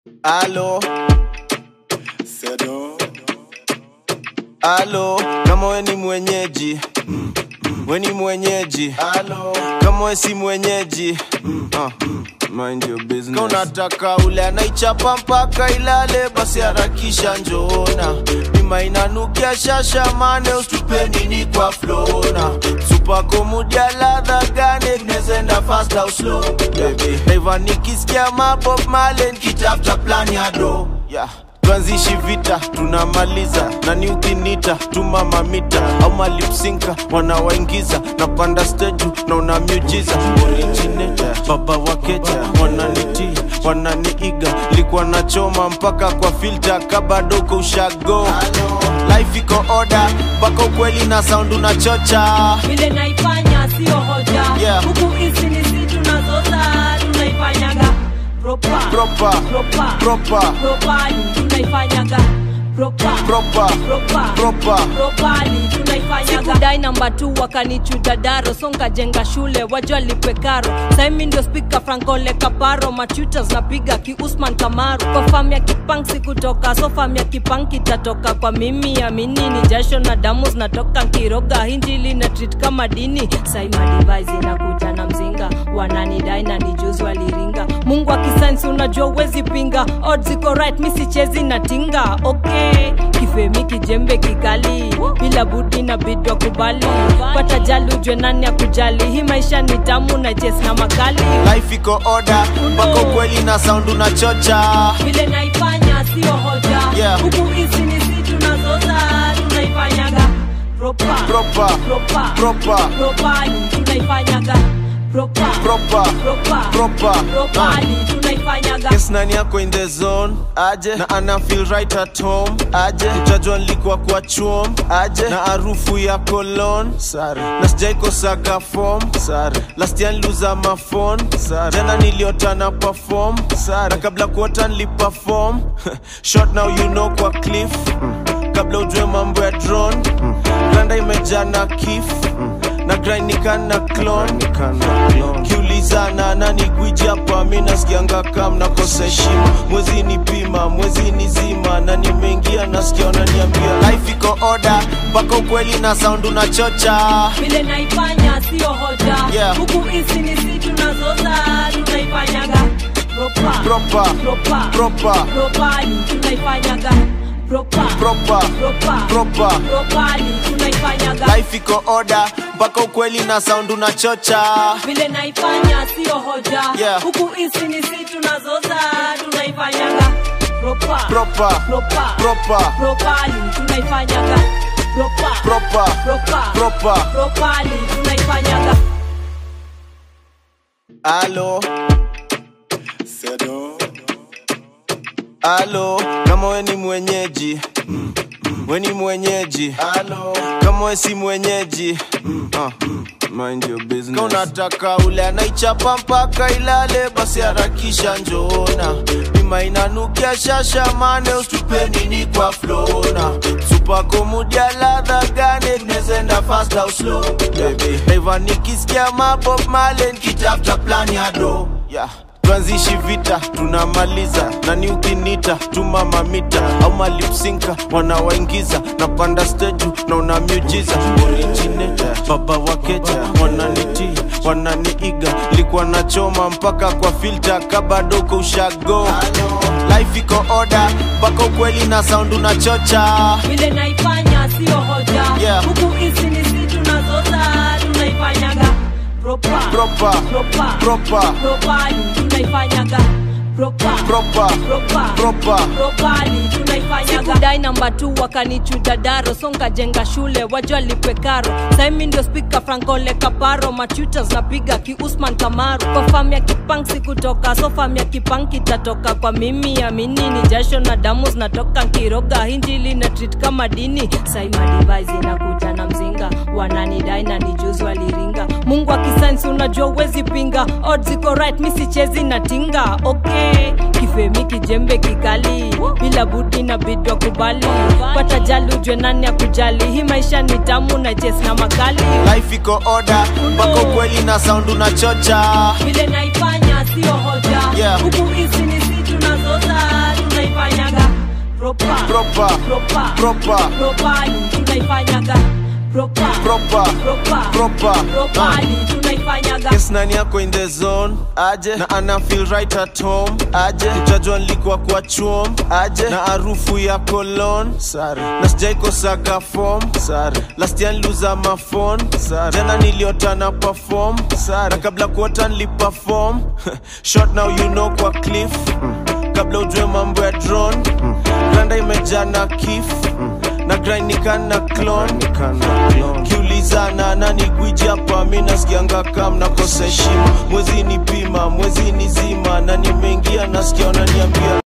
Alo, Sedo, alo, kama we ni mwenyeji we ni mwenyeji alo, kama we si mwenyeji uh, mind your business. Kama unataka ule anaichapa mpaka ilale, basi harakisha njoona bima inanukia shasha mane ustupe nini kwa flona supako mudia ladha gane tunezenda fast au slow baby Reva nikisikia mabob male nikitafuta plan ya do yeah tuanzishi vita tunamaliza nani ukinita tuma mamita au malipsinka wanawaingiza napanda steju na una miujiza originator baba wakeja wananitii wananiiga likuwa nachoma mpaka kwa filta kabadoko ushago life iko oda mpaka ukweli na sound unachocha vile naifanya sio hoja Yeah. huku hizi ni si tunazoza tunaifanyaga propa Proper. propa Proper. propali tunaifanyaga propa Proper. propa Proper. propali tunaifanyaga sikudai namba tu wakanichuja daro songa jenga shule wajua lipe karo saimi ndio spika frankole kaparo machutas napiga ki usman kamaru kwa fam ya kipang sikutoka so fam ya kipang kitatoka kwa mimi amini ni jasho na damu zinatoka nkiroga hinjili na treat kama dini saima device inakuja na mzinga wananidai na nijuzi waliringa mungu akisainsi unajua uwezi pinga odds iko right mi sichezi na tinga okay kifemi kijembe kikali bila budi na bidwa kubali pata jali ujwe nani ya kujali hii maisha ni tamu na jes na makali life iko oda mpaka ukweli na sound unachocha vile naifanya sio hoja Yeah. huku hizi ni si tunazoza tunaifanyaga propa Proper. propa Proper. propali tunaifanyaga propa Proper. propa Proper. propali tunaifanyaga Yes, nani yako in the zone aje na ana feel right at home aje utajua nilikuwa kwa chuom aje na harufu ya cologne sare na sijaikosaga form sare last year niliuza mafon sare jana niliota na perform sare na kabla kuota niliperform short now you know kwa cliff kabla ujue mambo ya drone granda imejaa na kif na grainika na clone kiulizana nani gwiji hapa mi nasikianga kam nakosa heshima mwezi ni pima mwezi ni zima na nimeingia nasikia wananiambia life iko oda mpaka ukweli na sound unachocha vile naifanya sio hoja Yeah. huku hizi ni si tunazoza tunaifanyaga propa Proper. propa Proper. propali tunaifanyaga propa Proper. propa Proper. propali tunaifanyaga life iko oda mpaka ukweli na sound unachocha vile naifanya sio hoja Yeah. huku hizi ni si tunazoza tunaifanyaga propa Proper. propa Proper. propali tunaifanyaga propa Proper. propa Proper. propali tunaifanyaga alo Sedo, alo kama we ni mwenyeji we ni mwenyeji alo kama we si mwenyeji uh, mind your business. Kama unataka ule anaichapa mpaka ilale basi harakisha njoona bima inanukia shasha mane ustupe nini kwa flona supako mudia ladha gane tunezenda fast au slow baby Reva nikisikia mabob male nikitafuta plan ya do yeah tuanzishi vita tunamaliza nani ukinita tuma mamita au malipsinka wanawaingiza napanda steju na una miujiza originator baba wakeja wananitii wananiiga likuwa nachoma mpaka kwa filta kabadoko ushago life iko oda mpaka ukweli na sound unachocha vile naifanya sio hoja Yeah. huku hizi ni si tunazoza tunaifanyaga propa Proper. propa Proper. propali tunaifanyaga propa Proper. propa Proper. propali tunaifanyaga sikudai namba tu wakanichuja daro songa jenga shule wajua lipe karo saimi ndio spika frankole kaparo machutas napiga ki usman kamaru kwa fam ya kipang sikutoka so fam ya kipang kitatoka kwa mimi amini ni jasho na damu zinatoka nkiroga hinjili na treat kama dini saima device inakuja na mzinga wananidai na nijuzi waliringa mungu akisainsi unajua uwezi pinga odds iko right mi sichezi na tinga okay kifemi kijembe kikali bila budi na bidwa kubali pata jali ujwe nani ya kujali hii maisha ni tamu na jes na makali life iko oda mpaka ukweli na sound unachocha vile naifanya sio hoja Yeah. huku hizi ni si tunazoza proper proper proper propani tunaifanyaga proper proper proper proper propani tunaifanyaga Yes, nani yako in the zone aje na ana feel right at home aje utajua nilikuwa kwa chuom aje na harufu ya cologne sare na sijaikosaga form sare last year niliuza mafon sare jana niliota na perform sare na kabla kuota niliperform short now you know kwa cliff kabla ujue mambo ya drone granda imejaa na kif na grainikana clone kiulizana nani gwiji hapa mi nasikianga kam nakosa heshima mwezi ni pima mwezi ni zima na nimeingia nasikia wananiambia